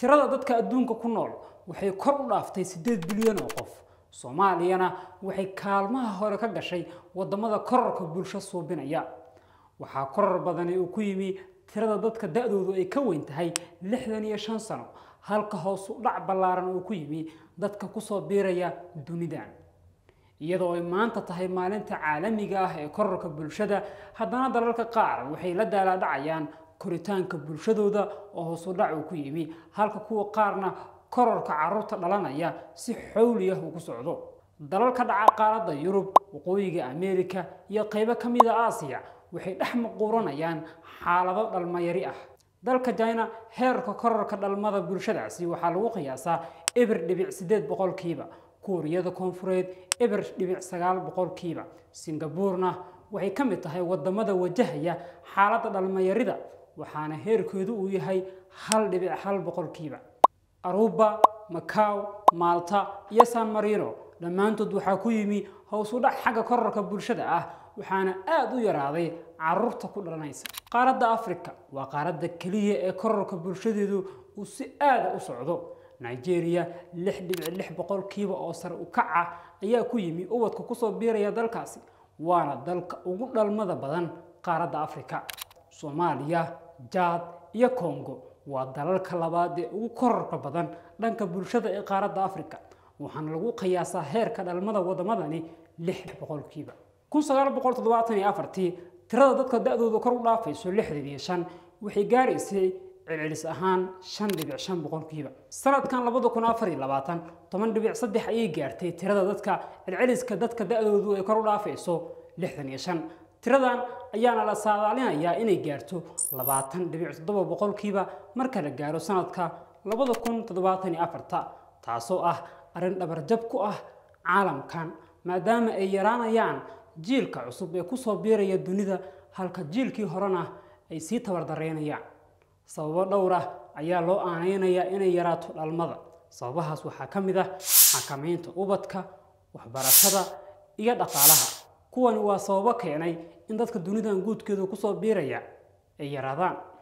tirada dadka adduunka ku nool waxay kor u dhaaftay siddeed bilyan oo qof soomaaliyana waxay kaalmaha hore ka gashay waddamada korarka bulsho suubinaya waxaa korar badani uu ku yimi tirada dadka da-doodu ay ka weyn tahay lixdan iyo shan sano halka hoos u dhac ballaaran uu ku yimi dadka kusoo biiraya dunidan iyadoo ay maanta tahay maalinta caalamiga ah ee korarka bulshada haddana dalalka qaar waxay la daalaadhacayaan koritaanka bulshadooda oo hoos u dhac uu ku yimi halka kuwa qaarna korarka carruurta dhalanaya si xowli ah uu ku socdo dalalka dhaca qaaradda yurub waqooyiga ameerika iyo qaybo ka mid a aasiya waxay dhex maquuranayaan xaalado dhalmayari ah dalka jina heerka korarka dhalmada bulshadaasi waxaa lagu qiyaasaa eber dhibic siddeed boqolkiiba kuuriyada koonfureed eber dhibic sagaal boqolkiiba singabuurna waxay ka mid tahay wadamada wajahaya xaaladda dhalmayarida waxaana heerkeedu uu yahay hal dhibic hal boqolkiiba aruba macaw maalta iyo san marino dhammaantood waxaa ku yimi hows u dhac xagga korarka bulshada ah waxaana aada u yaraaday caruurta ku dhalanaysa qaaradda africa waa qaaradda keliya ee korarka bulshadeedu uu si aada u socdo nigeria lix dhibic lix boqolkiiba oo sare u kaca ayaa ku yimi ubadka kusoo biiraya dalkaasi waana dalka ugu dhalmada badan qaaradda africa soomaaliya jaad iyo congo waa dalalka labaad ee ugu korarka badan dhanka bulshada ee qaaradda africa waxaana lagu qiyaasaa heerka dhalmada wadamadani lix boqolkiiba kun sagaal boqol toddobaatan iyo afartii tirada dadka da-dooda kor u dhaafayso lixdan iyo shan waxay gaaraysay celcelis ahaan shan dhibic shan boqolkiiba sanadkan labada kun afar iyo labaatan toban dhibic saddex ayay gaartay tirada dadka celceliska dadka da-doodu ay kor u dhaafayso lixdan iyo shan tiradan ayaana la saadaalinayaa inay gaarto labaatan dhibic toddoba boqolkiiba marka la gaaro sanadka labada kun toddobaatan iyo afarta taasoo ah arrin dhabarjab ku ah caalamkan maadaama ay yaraanayaan jiilka cusub ee kusoo biiraya dunida halka jiilkii horena ay sii tabardareynayaan sababo dhowr ah ayaa loo aaneynayaa inay yaraato dhalmada sababahaas waxaa ka mid ah xakamaynta ubadka waxbarashada iyo dhaqaalaha kuwani waa sababo keenay in dadka dunidan guudkeedu kusoo biiraya ay yaraadaan